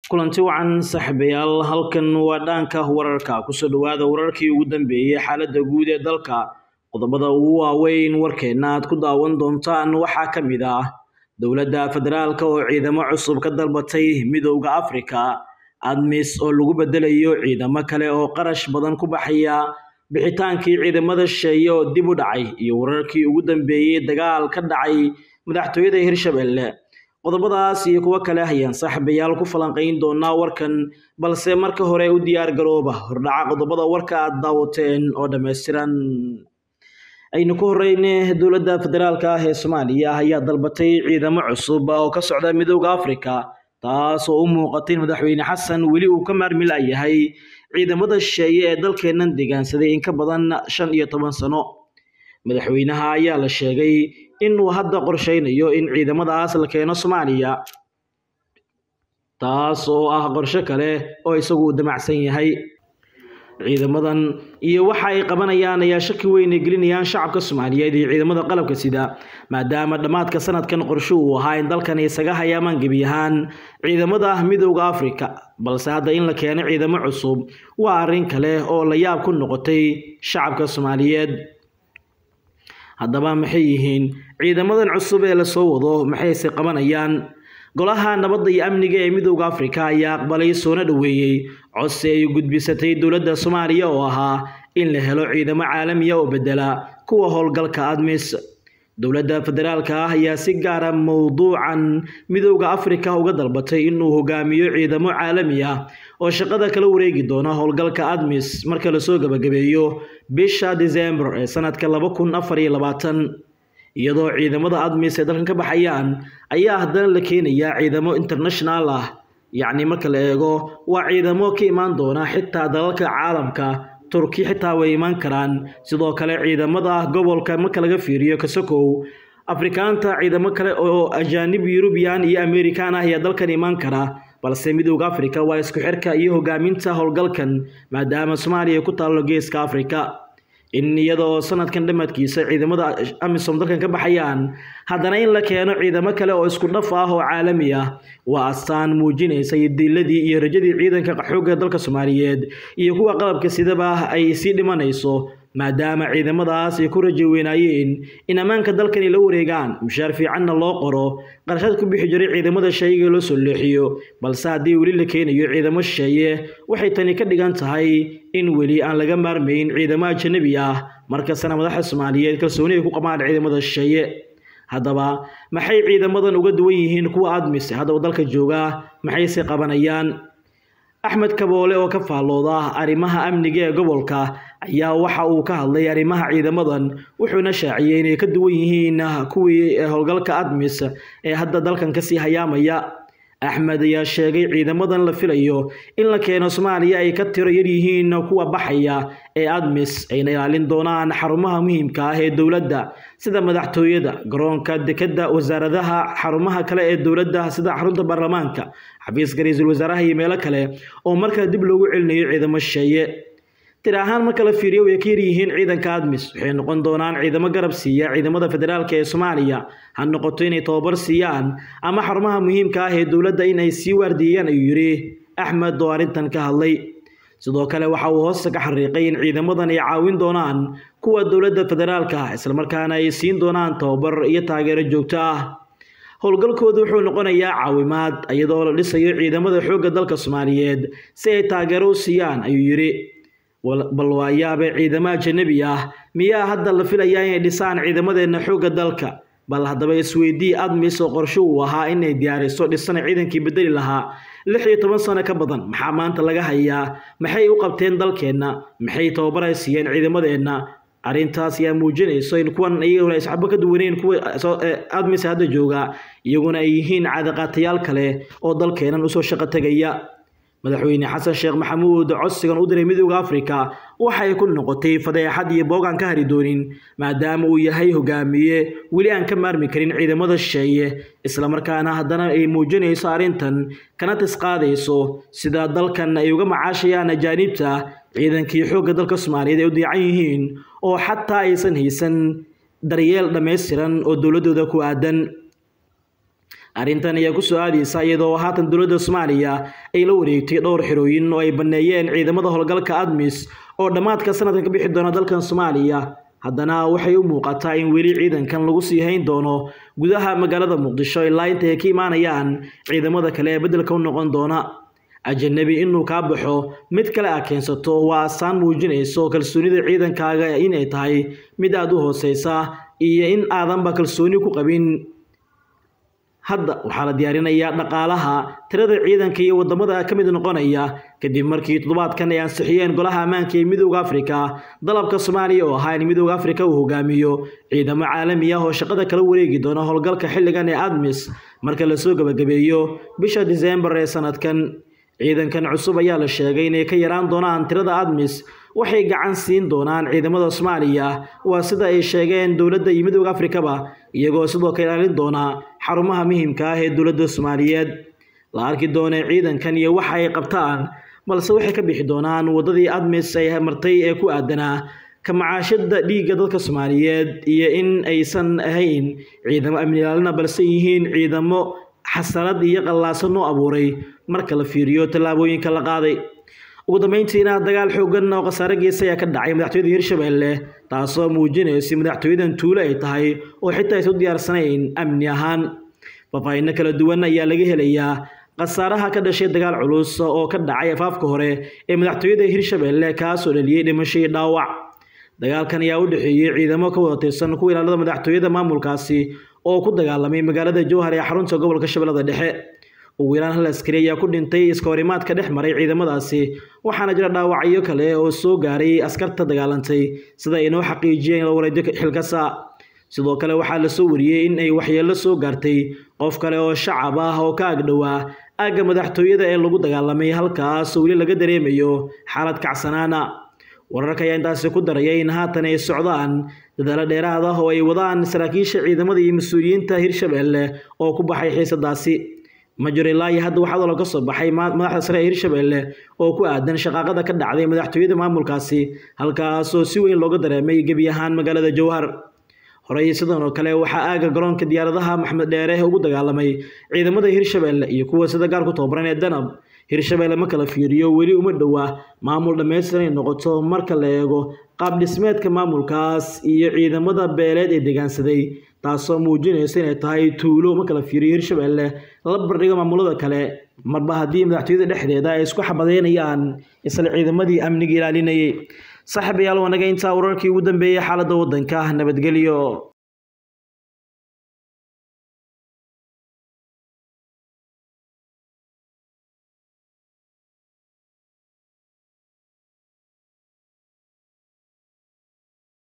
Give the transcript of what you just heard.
kulanti wacan saaxiibayaal halkan waa dhaanka wararka kusoo dhawaada wararkii ugu dambeeyey xaaladda guud ee dalka qodobada ugu waaweyn warkeenna aad ku daawan doontaan waxaa ka mid ah dowladda federaalka oo ciidamo cusub ka dalbatay midowda afrika admis oo lagu bedelayo ciidamo kale oo qarash badan ku baxaya bixitaankii ciidamada shisheeye oo dib u dhacay iyo wararkii ugu dambeeyey dagaal ka dhacay madaxtooyada hirshabelle qodobadaas iyo kuwo kale ayaan saaxiibayaal ku falanqayn doonaa warkan balse marka hore u diyaar garooba hordhaca qodobada warka aad daawateen oo dhammaystiran aynu ku horeyne dowladda federaalka ah ee soomaaliya ayaa dalbatay ciidamo cusub oo ka socda midowda afrika taas oo u muuqatay in madaxweyne xasan weli uu ka maarmi layahay ciidamada shisheeye ee dalkeennan deegaansaday in ka badan shan iyo toban sano madaxweynaha ayaa la sheegay inuu hadda qorsheynayo in ciidamadaas la keeno soomaaliya taas oo ah qorsho kale oo isagu damacsan yahay ciidamadan iyo waxa ay qabanayaan ayaa shaki weyn ay gelinayaan shacabka soomaaliyeed iyo ciidamada qalabka sida maadaama dhammaadka sanadkan qorsho uu ahaa in dalkan isaga hayaamaan gebi ahaan ciidamada midowda afrika balse hadda in la keeno ciidamo cusub waa arrin kale oo la yaab ku noqotay shacabka soomaaliyeed haddaba maxay yihiin ciidamadan cusub ee lasoo wado maxayse qabanayaan golaha nabadda iyo amniga ee midowda afrika ayaa aqbalay soona dhoweeyey codsi ay gudbisatay dowladda soomaaliya oo ahaa in la helo ciidamo caalamiya oo bedela kuwa howlgalka admis dowladda federaalka ah ayaa si gaara mowduucan midowda afrika uga dalbatay inuu hogaamiyo ciidamo caalami ah oo shaqada kala wareegi doona howlgalka admis marka lasoo gabagabeeyo bisha disembar ee sanadka laba kun afar iyo labaatan iyadoo ciidamada admis ee dalkan ka baxayaan ayaa haddana la keenayaa ciidamo international ah yacni marka la eego waa ciidamo ka imaan doona xitaa dalalka caalamka turki xitaa way imaan karaan sidoo kale ciidamada gobolka marka laga fiiriyo kasokow afrikaanta ciidamo kale oo ajaanib yurubiyan iyo amerikan ah ayaa dalkan imaan kara balse midowda afrika waa isku xirka iyo hogaaminta howlgalkan maadaama soomaaliya ku taallo geeska afrika in iyadoo sanadkan dhammaadkiisa ciidamada amisom dalkan ka baxayaan haddana in la keeno ciidamo kale oo isku dhaf ah oo caalami ah waa astaan muujinaysa diiladii iyo rajadii ciidanka xoogga dalka soomaaliyeed iyo kuwa qalabka sidaba ay sii dhimanayso maadaama ciidamadaas ay ku rajo weynaayeen in ammaanka dalkani la wareegaan mushaar fiicanna loo qoro qarashad ku bixi jiray ciidamada shayga loo soo leexiyo balse haddii weli la keenayo ciidamo shisheeye waxay tani ka dhigan tahay in weli aan laga maarmayn ciidamo ajanabi ah markastana madaxda soomaaliyeed kalsooni ay ku qabaan ciidamada shisheeye haddaba maxay ciidamadan uga duwan yihiin kuwa admis haddaba dalka jooga maxayse qabanayaan axmed kaboole oo ka faallooda arrimaha amniga ee gobolka ayaa waxa uu ka hadlay arrimaha ciidamadan wuxuuna shaaciyey inay ka duwan yihiin kuwii howlgalka admis ee hadda dalkan kasii hayaamaya axmed ayaa sheegay ciidamadan la filayo in la keeno soomaaliya ay ka tiro yar yihiin kuwa baxaya ee admis ayna ilaalin doonaan xarumaha muhiimka ah ee dowladda sida madaxtooyada garoonka dekadda wasaaradaha xarumaha kale ee dowladda sida xarunta baarlamaanka xafiiska ra-iisul wasaaraha iyo meelo kale oo markale dib loogu celinayo ciidamo shisheeye tir ahaan marka la fiiriyo way ka yaryihiin ciidanka admis waxay noqon doonaan ciidamo garab siiya ciidamada federaalka ee soomaaliya ha noqoto inay tababar siiyaan ama xarumaha muhiimka ah ee dowladda in ay sii waardiiyaan ayuu yidhi axmed oo arrintan ka hadlay sidoo kale waxa uu hoosta ka xariiqay in ciidamadan ay caawin doonaan kuwa dowladda federaalka ah islamarkaana ay siin doonaan tababar iyo taageero joogto ah howlgalkoodu wuxuu noqonayaa caawimaad iyadoo la dhisayo ciidamada xoogga dalka soomaaliyeed si ay taageero u siiyaan ayuu yidhi bal waa yaabe ciidamo ajanabi ah miyaa hadda la filayaa inay dhisaan ciidamadeenna xoogga dalka bal haddaba isweydii admis oo qorsho uu ahaa inay diyaariso dhisana ciidankii bedeli lahaa lix iyo toban sano ka badan maxaa maanta laga hayaa maxay u qabteen dalkeenna maxay tababar ay siiyeen ciidamadeenna arrintaas ayaa muujinayso in kuwan iyaguna isxabo ka duwaneyn kuwa admis hadda jooga iyaguna ay yihiin caadaqaatayaal kale oo dalkeennan usoo shaqo tegaya madaxweyne xasan sheekh maxamuud codsigan u diray midowda afrika waxay ku noqotay fadeexad iyo boog aan ka hari doonin maadaama uu yahay hogaamiye weli aan ka maarmi karin ciidamada shisheeye islamarkaana haddana ay muujinayso arrintan kana tisqaadayso sida dalkan ay uga macaashayaan ajaanibta ciidankii xoogga dalka soomaaliyeed ay u diican yihiin oo xataa aysan haysan daryeel dhammaystiran oo dowladooda ku aadan arrintan ayaa ku soo aadaysa iyadoo haatan dowladda soomaaliya ay la wareegtay dhowr xirooyin oo ay banneeyeen ciidamada howlgalka admis oo dhammaadka sanadkan ka bixi doona dalkan soomaaliya haddana waxay u muuqataa in weli ciidankan lagu sii hayn doono gudaha magaalada muqdisho ilaa inta ay ka imaanayaan ciidamada kale ee beddelka u noqon doona ajanabi inuu kaa baxo mid kale a keensato waa asaan muujinayso kalsoonida ciidankaaga inay tahay mid aada u hooseysa iyo in aadanba kalsooni ku qabin hadda waxaa la diyaarinayaa dhaqaalaha tirada ciidanka iyo wadamada ka mid noqonaya kadib markii toddobaadkan ay ansixiyeen golaha ammaanka ee midooda afrika dalabka soomaaliya oo ahaa in midooda afrika uu hogaamiyo ciidamo caalami ah oo shaqada kala wareegi doona howlgalka xilligan ee admis marka lasoo gebagabeeyo bisha diseembar ee sanadkan ciidankan cusub ayaa la sheegay inay ka yaraan doonaan tirada admis waxay gacan siin doonaan ciidamada soomaaliya waa sida ay sheegeen dowladda iyo midooda afrikaba iyagoo sidoo kale ilaalin doona xarumaha muhiimka ah ee dowladda soomaaliyeed la arki doona ciidankan iyo waxa ay qabtaan balse waxay ka bixi doonaan waddadii admis ay martay ee ku aadanaa ka macaashada dhiigga dadka soomaaliyeed iyo in aysan ahayn ciidamo amni ilaalina balse yihiin ciidamo xasanad iyo qallaasan oo abuuray marka la fiiriyo tallaabooyinka la qaaday ugu dambeyntiina dagaal xoogan oo khasaare geesa ayaa ka dhacay madaxtooyada hirshabelle taasoo muujinaysa madaxtooyadan tuulo ay tahay oo xitaa aysan u diyaarsanayn amni ahaan faahfaahinno kala duwan ayaa laga helayaa khasaaraha ka dhashay dagaal culus oo ka dhacay afaafka hore ee madaxtooyada hirshabelle kaasoo dhaliyey dhimasho iyo dhaawac dagaalkan ayaa u dhexeeyey ciidamo ka wada tirsan kuwa ilaalada madaxtooyada maamulkaasi oo ku dagaalamay magaalada jowhar ee xarunta gobolka shabeellada dhexe ugu yaraan hal askari ayaa ku dhintay iska horimaadka dhex maray ciidamadaasi waxaana jira dhaawacyo kale oo soo gaaray askarta dagaalantay sida ay inoo xaqiijiyeen wareedyo xilkasa sidoo kale waxaa lasoo wariyey in ay waxyeello soo gaartay qof kale oo shacab ah oo ka agdhowaa aagga madaxtooyada ee lagu dagaalamay halkaas weli laga dareemayo xaalad kacsanaana wararka ayaa intaasi ku daraya in haatan ay socdaan dadaalo dheeraad ah oo ay wadaan saraakiisha ciidamada iyo mas-uuliyiinta hirshabelle oo ku baxay xiisadaasi ma jiro ilaa iyo hadda waxaa ka soo baxay madaxda sare ee hirshabelle oo ku aadan shaqaaqada ka dhacday madaxtooyada maamulkaasi halkaasoo si weyn looga dareemay gebi ahaan magaalada jowhar horey sidan oo kale waxaa aaga garoonka diyaaradaha maxmed dheere ugu dagaalamay ciidamada hirshabelle iyo kuwa sida gaar ku tababaran ee danab hirshabelle ma kala fiiriyo weli uma dhowa maamul dhammaystiran ay noqoto marka la eego qaab dhismeedka maamulkaas iyo ciidamada beeleed ee degaansaday taasoo muujinaysa inay tahay tuulo ma kala fiiriyo hirshabelle la bardhigo maamulada kale marba haddii madaxtooyada dhexdeeda ay isku xabadeynayaan isla ciidamadii amniga ilaalinayay saaxiibayaal wanaga intaa wararkii ugu dambeeyey xaaladda waddanka nabadgelyo